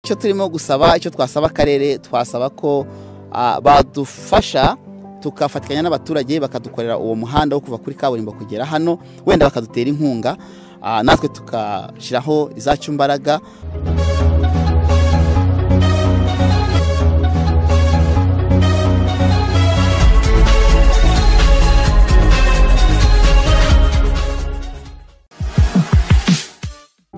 icyo turimo gusaba icyo twasaba akarere twasaba ko badufasha tukafatikanya n'abaturage bakadukorera uwo muhanda wo kuva kuri kaburimbo kugera hano wenda bakadutera inkunga natwe tukashyiraho izacu imbaraga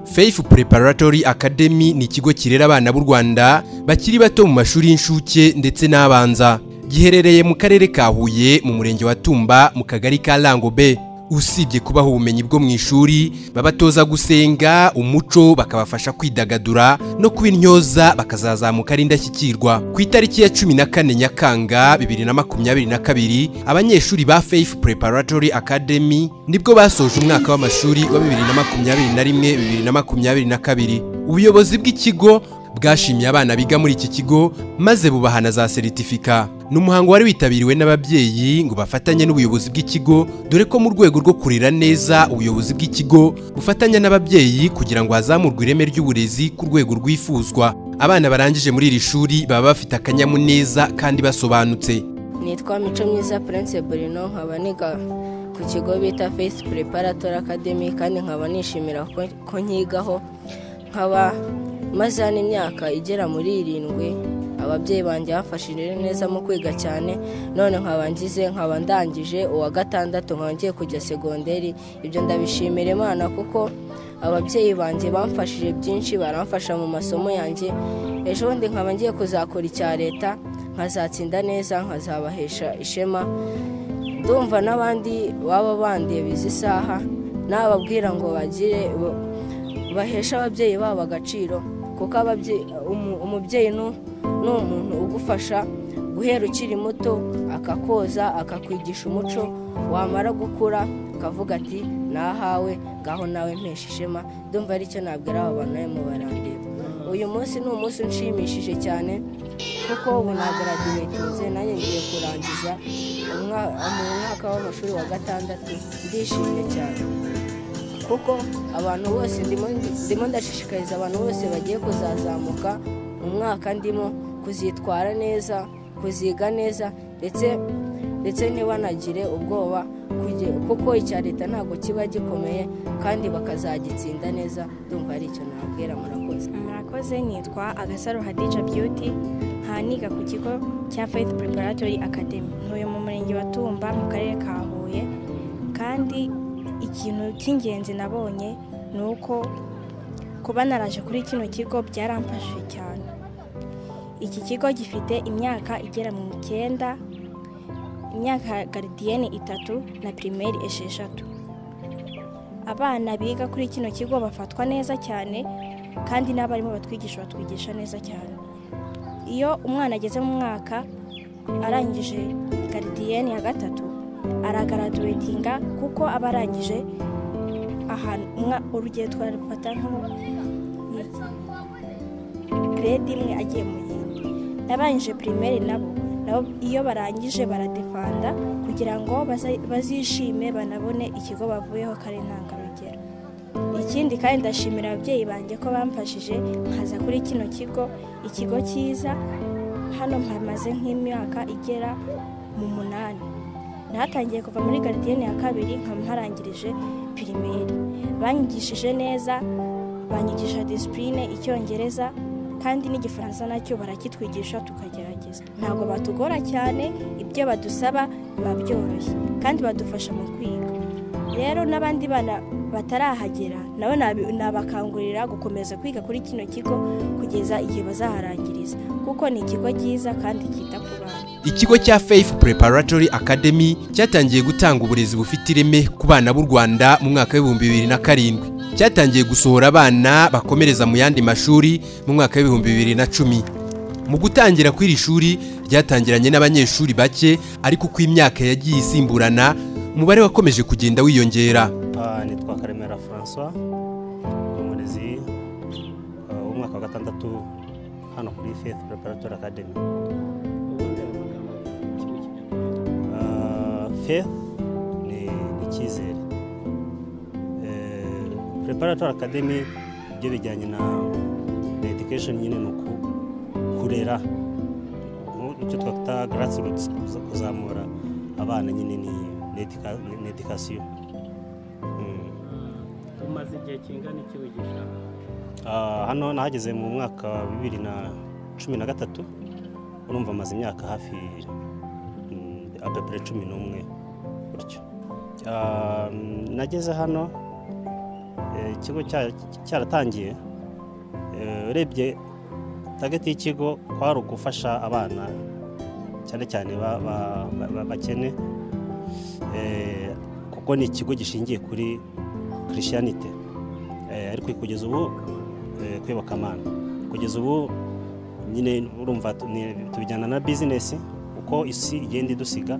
Faith Preparatory Academy ni ikigo kirera abana b'u Rwanda bakiri bato mu mashuri y'incuke ndetse n'abanza giherereye mu karere ka Huye mu murenge wa Tumba mu kagari ka Langobe usibye kubaha ubumenyi bwo mu ishuri babatoza gusenga umuco bakabafasha kwidagadura no kubintyoza bakazazamuka ari indashyikirwa ku itariki ya cumi na kane nyakanga bibiri na makumyabiri na kabiri abanyeshuri ba faith preparatory academy nibwo basoje umwaka w'amashuri wa bibiri na makumyabiri na rimwe bibiri na makumyabiri na kabiri ubuyobozi bw'ikigo bwashimiye abana biga muri iki kigo maze bubahana za seritifika ni umuhango wari witabiriwe n'ababyeyi ngo bafatanye n'ubuyobozi bw'ikigo dore ko mu rwego rwo kurera neza ubuyobozi bw'ikigo bufatanya n'ababyeyi kugira ngo hazamurwe ireme ry'uburezi ku rwego rwifuzwa abana barangije muri iri shuri baba bafite akanyamuneza kandi basobanutse nitwa mico myiza prince burino nkaba niga ku kigo bita face preparatory academy kandi nkaba nishimira ko nkigaho nkaba maze hano imyaka igera muri irindwi ababyeyi banjye bafashije neza mu kwiga cyane none nkaba ngize nkaba ndangije uwa gatandatu nkaba ngiye kujya segonderi ibyo ndabishimira imana kuko ababyeyi banjye bamfashije byinshi baramfasha mu masomo yanjye ejo bundi nkaba ngiye kuzakora icya leta nkazatsinda neza nkazabahesha ishema ndumva n'abandi baba bandeba isaha nababwira ngo bagire baheshe ababyeyi babo agaciro kuko umubyeyi ni umuntu ugufasha guhera ukiri muto akakoza akakwigisha umuco wamara gukura akavuga ati nahawe ngaho nawe mpesha ishema ndumva aricyo nabwira aba bantu barimo barandeba uyu munsi ni umunsi unshimishije cyane kuko ubu nagaraduwetinze nanjye ngiye kurangiza mu mwaka w'amashuri wa gatandatu ndishimye cyane kuko abantu bose ndimo ndashishikariza abantu bose bagiye kuzazamuka mu mwaka ndimo kuzitwara neza kuziga neza ndetse ndetse ntibanagire ubwoba kuko icya leta ntabwo kiba gikomeye kandi bakazagitsinda neza ndumva ari icyo nababwira murakoze murakoze nitwa agasaro hadica beauty nkaniga ku kigo cya faith preparatory academy ntuye mu murenge wa tumba mu karere ka huye kandi ikintu cy'ingenzi nabonye ni uko kuba naraje kuri kino kigo byaramfashije cyane iki kigo gifite imyaka igera mu icyenda imyaka garidiyene itatu na pirimeri esheshatu abana biga kuri kino kigo bafatwa neza cyane kandi n'abarimu batwigisha batwigisha neza cyane iyo umwana ageze mu mwaka arangije garidiyene ya gatatu aragaraduwetinga kuko aba arangije ahantu urugero twarufata nko grade imwe agiye mu yindi n'abarangije pirimeri nabo nabo iyo barangije baradefanda kugira ngo bazishime banabone ikigo bavuyeho ko ari intangarugero ikindi kandi ndashimira ababyeyi banjye ko bamfashije nkaza kuri kino kigo ikigo cyiza hano mpamaze nk'imyaka igera mu munani natangiye kuva muri garidiyene ya kabiri nkaba ntarangirije pirimeri banyigishije neza banyigisha disipurine icyongereza kandi n'igifaransa nacyo barakitwigisha tukagerageza ntabwo batugora cyane ibyo badusaba biba byoroshye kandi badufasha mu kwiga rero n'abandi bana batarahagera nawe nabakangurira gukomeza kwiga kuri kino kigo kugeza igihe bazaharangiriza kuko ni ikigo cyiza kandi cyita ku bana ikigo cya faith preparatory academy cyatangiye gutanga uburezi bufite ireme ku bana b'u rwanda mu mwaka w'ibihumbi bibiri na karindwi cyatangiye gusohora abana bakomereza mu yandi mashuri mu mwaka w'ibihumbi bibiri na cumi mu gutangira kw'iri shuri ryatangiranye n'abanyeshuri bake ariko uko imyaka yagiye isimburana umubare wakomeje kugenda wiyongera nitwa karemera francois ni umurezi w'umwaka wa gatandatu hano kuri faith preparatory academy fe ni icyizere preparatoire academy ibyo bijyanye na education nyine ni uku kurera mu- icyo twakwita garasi rutsi kuzamura abana nyine ni ni educa- ni- ni education Mm. umaze igihe kingana iki wigisha Ah, hano nahageze mu mwaka wa bibiri na cumi na gatatu urumva maze imyaka hafi mm, apepere cumi n'umwe gutyo Ah, mm, nageze hano eh, ikigo cya- cyaratangiye Eh, urebye tageti y'ikigo kwari ugufasha abana cyane cyane ba- ba- ba- ba- bakene Eh, kuko ni ikigo gishingiye kuri christianite Eh, ariko kugeza ubu eh, kwibuka amana kugeza ubu nyine urumva tu- ni- tubijyana na bizinesi uko isi igenda idusiga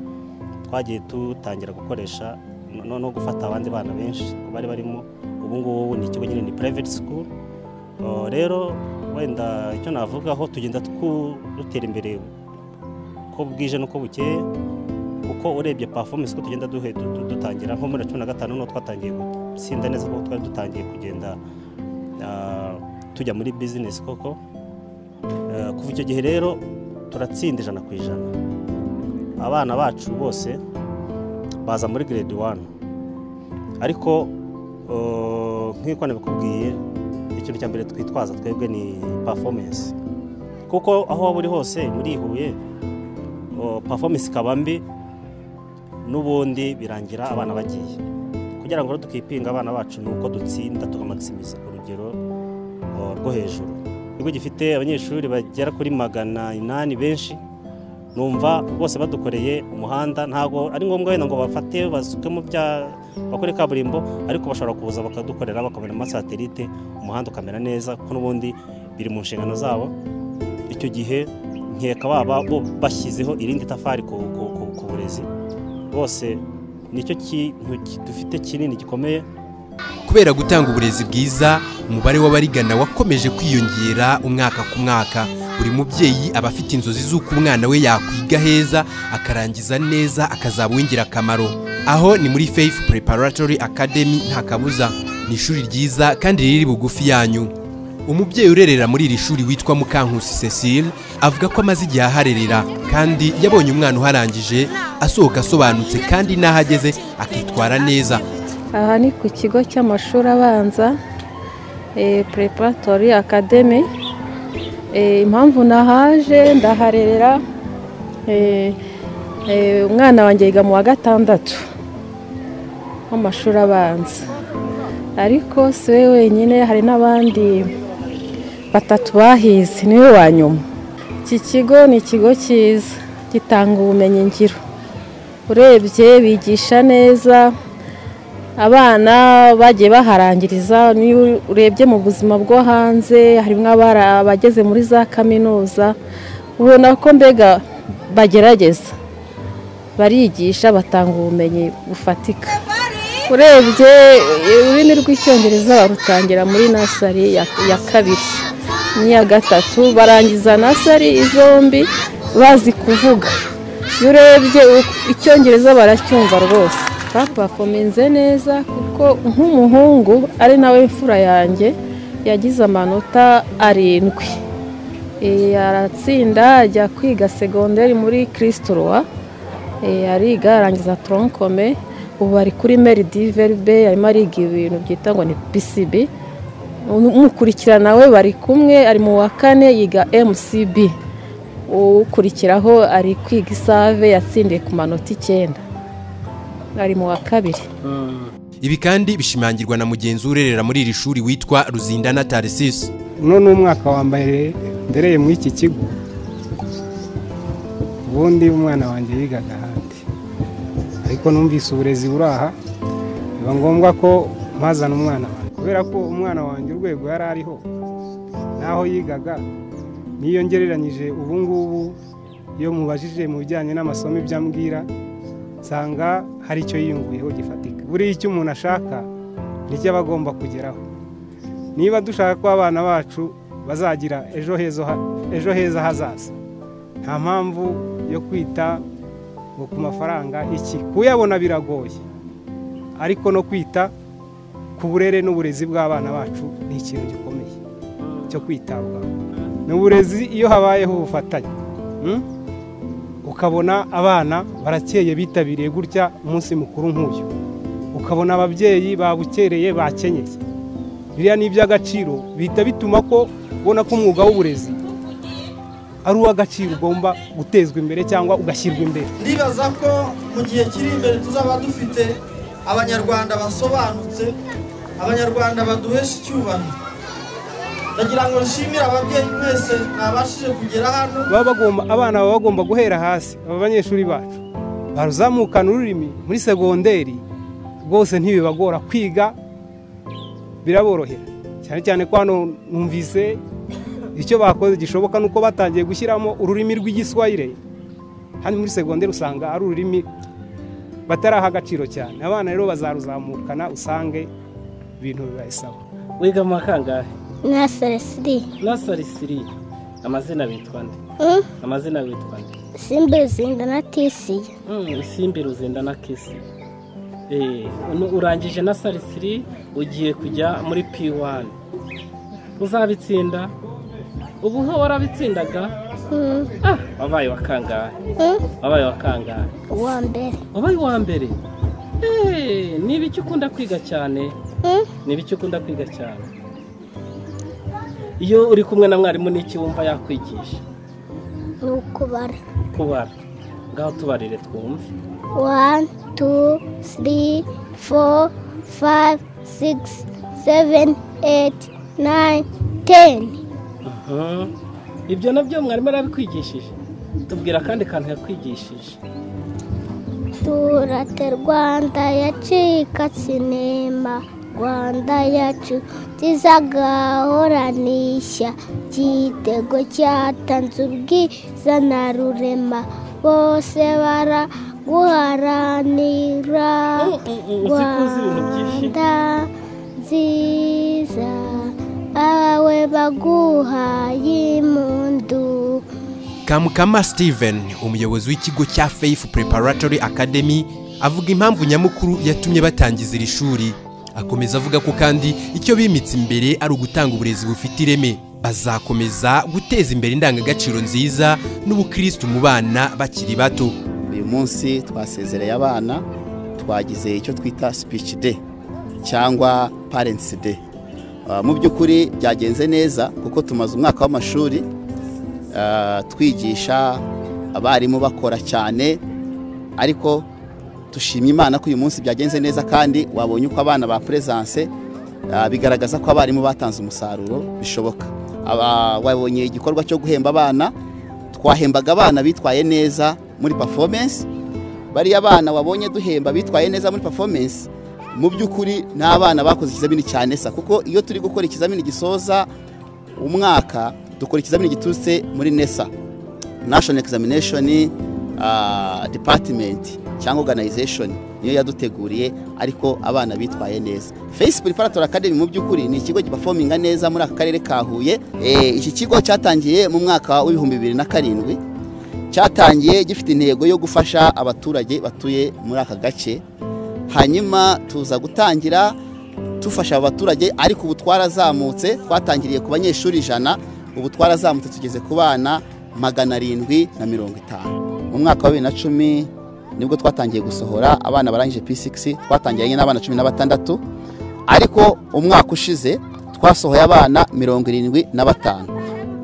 twagiye dutangira gukoresha no, no gufata abandi bana benshi bari barimo ubu ngubu ni ikigo nyine ni private school Oh, rero wenda icyo navugaho tugenda twu- dutera imbere uko bwije n'uko bukeye kuko urebye performance ko tugenda duhe du- du- dutangira nko muri cumi na gatanu niho twatangiye gutsinda neza kuko twari dutangiye kugenda ah, tujya muri bizinesi koko Eh, kuva icyo gihe rero turatsinda ijana ku ijana abana bacu bose baza muri grade wani ariko eh, nk'uko nabikubwiye ikintu cya mbere twitwaza twebwe ni performance kuko aho waba uri hose muri Huye o, performance ikaba mbi n'ubundi birangira abana bagiye kugira ngo rero tukipinga abana bacu ni uko dutsinda tukamakisimiza urugero o, rwo hejuru ikigo gifite abanyeshuri bagera kuri magana inani benshi numva bose badukoreye umuhanda ntabwo ari ngombwa wenda ngo bafate basukemo bya bakore kaburimbo ariko bashobora kuza bakadukorera bakabona satelite umuhanda ukamera neza kuko n'ubundi biri mu nshingano zabo icyo gihe nkeka baba bo bashyizeho irindi tafari ku, ku, ku, ku burezi bose nicyo kintu ki- dufite kinini gikomeye kubera gutanga uburezi bwiza umubare w'abarigana wakomeje kwiyongera umwaka ku mwaka buri mubyeyi aba afite inzozi z'uko umwana we yakwiga heza akarangiza neza akazaba uw'ingirakamaro aho ni muri faith preparatory academy nta kabuza ni ishuri ryiza kandi riri bugufi yanyu umubyeyi urerera muri iri shuri witwa mukankusi cecile avuga ko amaze igihe aharerera kandi yabonye umwana uharangije asohoka asobanutse kandi n'aho ageze akitwara neza aha ni ku kigo cy'amashuri abanza preparatori akademi impamvu nahaje ndaharerera eh, eh, umwana wanjye yiga mu wa gatandatu w'amashuri abanza ariko si we wenyine hari n'abandi batatu bahize niwe wa nyuma iki kigo ni ikigo cyiza gitanga ubumenyi ngiro urebye bigisha neza abana bagiye baharangiriza niyo urebye mu buzima bwo hanze harimo abara- abageze muri za kaminuza ubona ko mbega bagerageza barigisha batanga ubumenyi bufatika urebye ururimi rw'icyongereza barutangira muri nasari ya- ya kabiri n'iya gatatu barangiza nasari zombi bazi kuvuga iyo urebye u- icyongereza baracyumva rwose bapafomenze neza kuko nk'umuhungu ari nawe mfura yanjye yagize amanota arindwi Eh, aratsinda ajya kwiga segonderi muri kirisitorowa ariga arangiza toronkome ubu ari kuri meridiveribe arimo ariga ibintu byitwa ngo ni pcb umukurikirana we bari kumwe ari mu wa kane yiga mcb ukurikiraho ari kwiga isave yatsindiye ku manota icyenda ari mu wa kabiri ibi kandi bishimangirwa na mugenzi urerera muri iri shuri witwa ruzindana tarisisi uno ni umwaka wa mbere ndereye muri iki kigo ubundi umwana wanjye yigaga ahandi ariko numvise uburezi buri aha biba ngombwa ko mpazana umwana wanjye kubera ko umwana wanjye urwego yari ariho n'aho yigaga n'iyo ngereranyije ubu ngubu iyo mubajije mu bijyanye n'amasomo ibyo ambwira nsanga hari icyo yiyunguyeho gifatika buriya icyo umuntu ashaka nicyo aba agomba kugeraho niba dushaka ko abana bacu bazagira ejo heza ha- ejo heza hazaza nta mpamvu yo kwita ngo ku mafaranga iki kuyabona biragoye ariko no kwita ku burere n'uburezi bw'abana bacu ni ikintu gikomeye cyo kwitabwaho ni uburezi iyo habayeho ubufatanye mm? ukabona abana barakeye bitabiriye gutya umunsi mukuru nk'uyu ukabona ababyeyi babukereye bakenyeye biriya ni iby'agaciro bihita bituma ko ubona ko umwuga w'uburezi ari uw'agaciro ugomba gutezwa imbere cyangwa ugashyirwa imbere ndibaza ko mu gihe kiri imbere tuzaba dufite abanyarwanda basobanutse abanyarwanda baduhesha icyubahiro ndagira ngo nshimire ababyeyi mwese mwabashije kugera hano baba bagomba abana baba bagomba guhera hasi aba banyeshuri bacu baruzamukana ururimi muri segonderi rwose ntibibagora kwiga biraborohera cyane cyane ko hano numvise icyo bakoze gishoboka ni uko batangiye gushyiramo ururimi rw'igiswahire hano muri segonderi usanga ari ururimi bataraha agaciro cyane abana rero bazaruzamukana usange ibintu bibayisaba wiga mu wa kangahe na seresiri nasari siri amazina bitwa nde amazina bitwa nde simba zinda na tisiye Mm, simbi ruzinda na kisi Eh, nu- urangije na sarisiri ugiye kujya muri p1 uzabitsinda ubu ho warabitsindaga ah, wabaye wa kangahe wabaye wa kangahe uwa mbere wabaye uwa mbere Eh, ni ibiki ukunda kwiga cyane Mm. ni ibiki ukunda kwiga cyane iyo uri kumwe na mwarimu n'iki wumva yakwigisha ni ukubara kubara ngaho tubarire twumve wani tu siri foru fayive sigisi seveni eti nayini teni Mhm. ibyo nabyo mwarimu arabikwigishije tubwira akandi kantu yakwigishije turate rwanda yacika sinema rwanda yacu tizagahoraniishya igitego cyatanze ubwiza na rurema bose baraguharanira uzi ko uzi ibintu byinshi rwanda nziza abawe baguhaye impundu kamukama steven umuyobozi w'ikigo cya faith preparatory academy avuga impamvu nyamukuru yatumye batangiza iri shuri akomeza avuga ko kandi icyo bimitse imbere ari ugutanga uburezi bufite ireme bazakomeza guteza imbere indangagaciro nziza n'ubukristu mu bana bakiri bato uyu munsi twasezereye abana twagize icyo twita speech day cyangwa parents day Ah, mu by'ukuri byagenze neza kuko tumaze umwaka w'amashuri ah, twigisha abarimu bakora cyane ariko tushimye imana ko uyu munsi byagenze neza kandi wabonye uko abana ba presence ah, bigaragaza ko abarimu batanze umusaruro bishoboka Aba- wabonye igikorwa cyo guhemba abana twahembaga abana bitwaye neza muri performance bariya bana wabonye duhemba bitwaye neza muri performance mu by'ukuri ni abana bakoze ikizamini cyane sa kuko iyo turi gukora ikizamini gisoza umwaka dukora ikizamini giturutse muri nesa national examination ah, department cyangwa organization niyo yaduteguriye ariko abana bitwaye neza face preparatory academy mu by'ukuri ni ikigo gipafominga neza muri aka karere ka huye Eh, iki kigo cyatangiye mu mwaka w'ibihumbi bibiri na karindwi cyatangiye gifite intego yo gufasha abaturage batuye muri aka gace hanyuma tuza gutangira dufasha aba baturage ariko ubu twarazamutse twatangiriye ku banyeshuri ijana ubu twarazamutse tugeze ku bana magana arindwi na mirongo itanu mu mwaka wa bibiri na cumi nibwo twatangiye gusohora abana barangije p6 twatangiranye n'abana cumi na batandatu ariko umwaka ushize twasohoye abana mirongo irindwi na batanu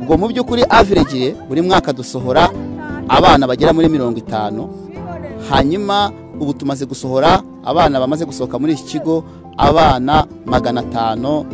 ubwo mu by'ukuri average buri mwaka dusohora abana bagera muri mirongo itanu hanyuma ubu tumaze gusohora abana bamaze gusohoka muri iki kigo abana magana atanu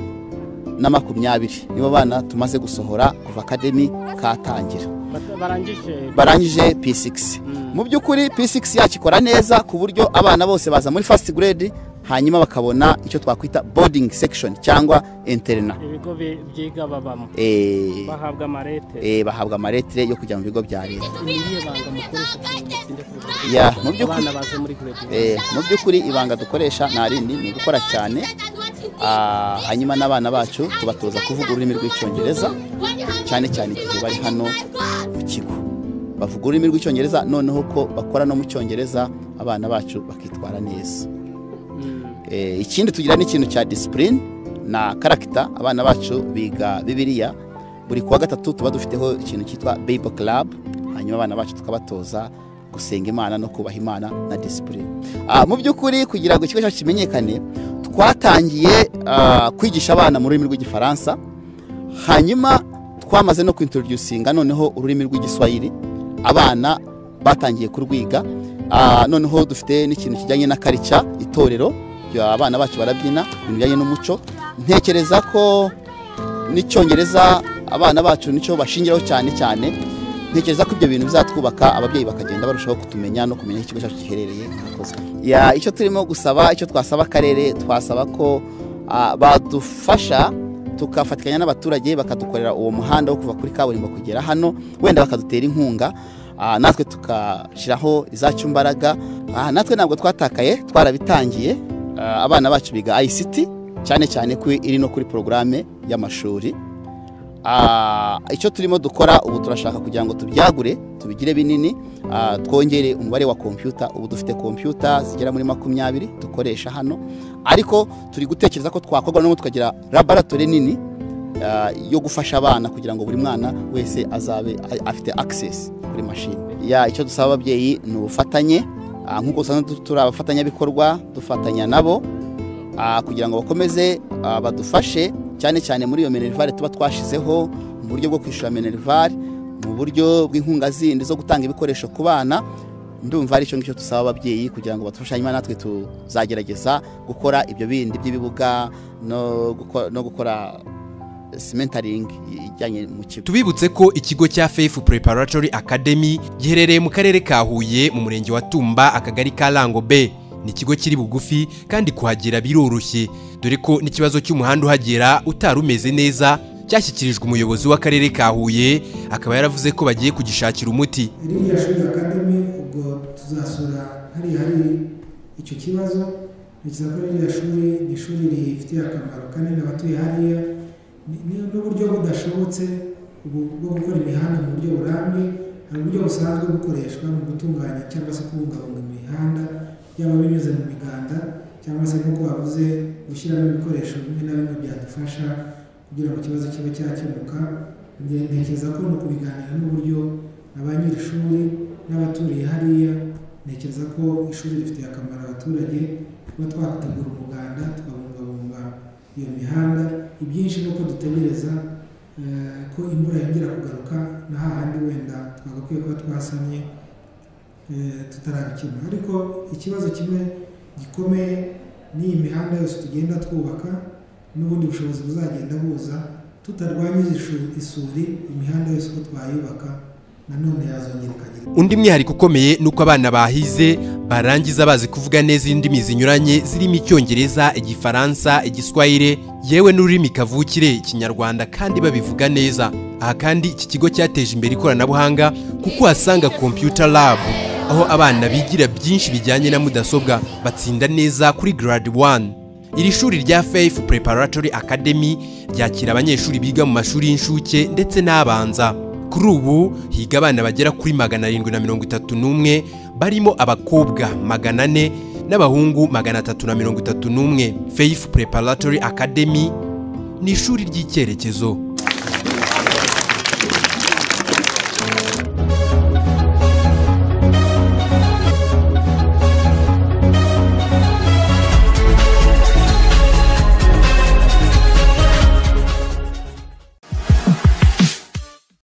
na makumyabiri nibo bana tumaze gusohora kuva akademi katangira Bata- barangije barangije p6 mu by'ukuri p6 yakikora neza ku buryo abana bose baza muri first grade hanyuma bakabona icyo twakwita boarding section cyangwa interna ibigo bi- byiga babamo Eh, bahabwa amarete eh, bahabwa amaretire yo kujya mu bigo bya leta ni irihe banga mukoresha kugira ngo mutsinde ku burezi? Ya, mu by'ukuri- abana baze muri grade one. Eh, mu by'ukuri ibanga dukoresha nta rindi ni ugukora cyane Ah, hanyuma n'abana bacu tubatoza kuvuga ururimi rw'icyongereza cyane cyane igihe bari hano mu kigo bavuga ururimi rw'icyongereza noneho ko bakora no mu cyongereza abana bacu bakitwara neza Mm. Eh, ikindi tugira n'ikintu cya disipurine na karagita abana bacu biga bibiriya buri kuwa gatatu tuba dufiteho ikintu cyitwa bebo club hanyuma abana bacu tukabatoza gusenga imana no kubaha imana na disipure mu by'ukuri kugira ngo ikigo cyacu kimenyekane twatangiye ah, kwigisha abana mu rurimi rw'igifaransa hanyuma twamaze no kwintroducinga noneho ururimi rw'igiswahili abana batangiye kurwiga Ah, noneho dufite n'ikintu kijyanye na karica itorero rya- abana bacu barabyina ibintu bijyanye n'umuco ntekereza ko n'icyongereza abana bacu nicyo bashingiraho cyane cyane ntekereza ko ibyo bintu bizatwubaka ababyeyi bakagenda barushaho kutumenya no kumenya aho ikigo cyacu giherereye murakoze Ya, icyo turimo gusaba icyo twasaba akarere twasaba ko ah, badufasha tukafatikanya n'abaturage bakadukorera uwo muhanda wo kuva kuri kaburimbo kugera hano wenda bakadutera inkunga ah, natwe tukashyiraho izacu imbaraga Ah, natwe ntabwo twatakaye twarabitangiye Ah, abana bacu biga ICT cyane cyane ko iri no kuri porogaramu y'amashuri Ah, icyo turimo dukora ubu turashaka kugira ngo tubyagure tubigire binini ah, twongere umubare wa kompiyuta ubu dufite kompiyuta zigera muri makumyabiri dukoresha hano ariko turi gutekereza ko twakorwa n'ubu tukagira laboratori nini ah, yo gufasha abana kugira ngo buri mwana wese azabe a- afite access kuri mashini ya icyo dusaba ababyeyi ni ubufatanye Ah, nk'uko usanzwe tu- turi abafatanyabikorwa dufatanya nabo ah, kugira ngo bakomeze ah, badufashe cyane cyane muri iyo minerivare tuba twashizeho mu buryo bwo kwishyura minerivare mu buryo bw'inkunga zindi zo gutanga ibikoresho ku bana ndumva ari cyo ngicyo dusaba ababyeyi kugira ngo badufashe hanyuma natwe tuzagerageza gukora ibyo bindi by'ibibuga no guko- no gukora simentaringi ijyanye mu kigo tubibutse ko ikigo cya fefu preparatory academy giherereye mu karere ka huye mu murenge wa tumba akagari ka rango b ni ikigo kiri bugufi kandi kuhagera biroroshye dore ko n'ikibazo cy'umuhanda uhagera utari umeze neza cyashyikirijwe umuyobozi w'akarere ka huye akaba yaravuze ko bagiye kugishakira umuti ririya shuri akademi ubwo tuzasura hariya hari icyo kibazo ntekereza ko ririya shuri ni ishuri rifitiye akamaro kanini abatuye hariya Ni- ni- n'uburyo budashobotse ubu- bwo gukora imihanda mu buryo burambye hari uburyo busanzwe bukoreshwa mu gutunganya cyangwa se kubungabunga imihanda byaba binyuze mu miganda cyangwa se nk'uko wavuze gushyiramo ibikoresho bimwe na bimwe byadufasha kugira ngo ikibazo kibe cyakemuka Nge- ntekereza ko ni ukubiganira n'uburyo na ba nyir'ishuri n'abaturiye hariya ntekereza ko ishuri rifitiye akamaro abaturage kuba twategura umuganda tukabungabunga iyo mihanda ibyinshi ni uko dutegereza eh, ko imvura yongera kugaruka na hahandi wenda twagakwiye kuba twasanye eh, tutarabikemura ariko ikibazo kimwe gikomeye ni iyi mihanda yose tugenda twubaka n'ubundi bushobozi buzagenda buza tutarwanya izi- isuri imihanda yose uko twayubaka nanone yazongera ikagira undi mwihariko ukomeye ni uko abana bahize barangiza bazi kuvuga neza indimi zinyuranye zirimo icyongereza igifaransa igiswahire yewe n'ururimi kavukire ikinyarwanda kandi babivuga neza aha kandi iki kigo cyateje imbere ikoranabuhanga kuko uhasanga computer lab aho abana bigira byinshi bijyanye na mudasobwa batsinda neza kuri grade 1 iri shuri rya faith preparatory academy ryakira abanyeshuri biga mu mashuri y'incuke ndetse n'abanza kuri ubu higa abana bagera kuri magana arindwi na mirongo itatu n'umwe barimo abakobwa magana ane n'abahungu magana atatu na mirongo itatu n'umwe faith preparatory academy ni ishuri ry'icyerekezo